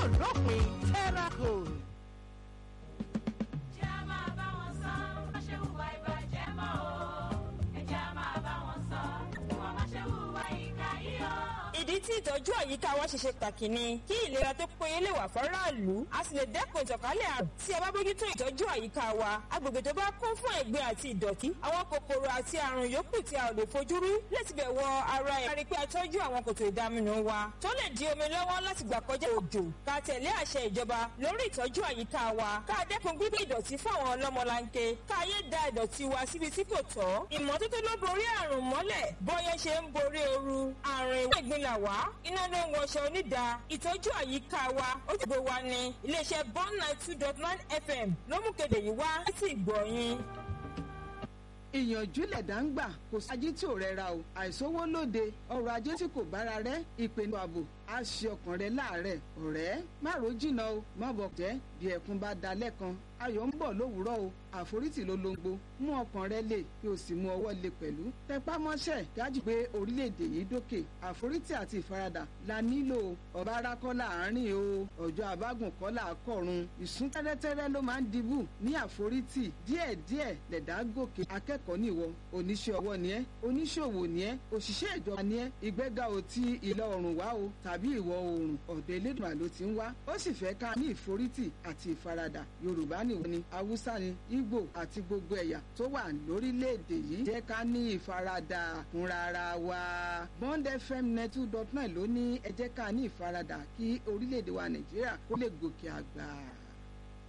yóò lópin terra gold. Ẹjẹ́ á máa bá wọn sọ, má ṣe hùwà ìbàjẹ́ mọ́ o. Ẹjẹ́ á máa bá wọn sọ, kí wọ́n má ṣe hùwà ìkà yìí o. ìdí tí ìtọ́jú àyíká wa ṣe ṣe pàtàkì ni kí ìlera tó péye lè wà fọ́ráàlú a sì lè dẹ́kun ìtànkálẹ̀ àrùn tí a bá bójútó ìtọ́jú àyíká wa agbègbè tó bá kún fún ẹ̀gbin àti ìdọ̀tí àwọn kòkòrò àti àrùn yòókù tí a ò lè fojú rí láti bẹ̀ wọ ara ẹ̀ kárí pé a tọ́jú àwọn kòtò ìdaminù wa tó lè di omi lọ́wọ́ láti gbà kọjá òjò ká tẹ̀lé àṣẹ ìjọba lórí ìtọ́jú àyíká wa ká dẹ́kun gbígbé ìdọ̀tí fún àwọn ọlọ́mọlanke ká yé da ìdọ̀tí wa síbi tí kò tọ́ ìmọ́tótó ló borí àrùn mọ́lẹ̀ bọ́yẹ́ ṣe ń borí ooru àrùn ìwé ìgbín là wá iná ló ń wọṣọ onídàá ìtọ́jú àyíká wa ó ti gbé wa ní iléeṣẹ́ bond nine two dot nine fm ló mú kéde yìí wá láti ìgbọ̀nyìn. ìyànjú lẹ̀dá ń gbà kò sí ajé tí ò rẹra o àìsówó lóde ọrọ̀ ajé tí kò bára rẹ ìpinnu ààbò á ṣe ọkàn rẹ láàárẹ̀ ọ̀rẹ́ má ro jìnnà o má bọ̀ jẹ́ bí ẹkún bá da lẹ́kan ayọ̀ ń bọ̀ lówùúrọ̀ o àforítì ló lóńgbò mú ọkàn rẹ lè kí o sì mú ọwọ́ lè pẹ̀lú tẹpá mọ́ṣẹ́ dájú pé orílẹ̀-èdè yìí dókè àforítì àti ìfaradà la nílò ọba arákọ́ láàárín o ọjọ́ àbágùn kọ́ là á kọ̀run ìsún tẹ́rẹ́tẹ́rẹ́ ló máa ń dibù ní àforítì díẹ̀díẹ̀ lẹ̀dá gòkè akẹ́kọ̀ọ́ nìwọ oníṣẹ́ ọwọ́ ni ẹ́ oníṣòwò ni ẹ́ òṣìṣẹ́ ìjọba ni ẹ́ ìgbéga ò ti ìlà oòrùn wá o tàbí ìwọ̀ oòrùn ọ̀dọ̀ elédùnmá ló ti ń wá ó sì fẹ́ ká ní ìforítì àti ìfaradà yorùbá nìwọ ni haúsá ni ìgbò àti gbogbo ẹ̀yà tó wà lórílẹ̀‐èdè yìí jẹ́ ká ní ìfaradà fúnra ara wa bond fm net two dot nine ló ní ẹ jẹ́ ká ní ìfaradà kí orílẹ̀‐èdè wa nàìjíríà kó lè gòkè àgbà.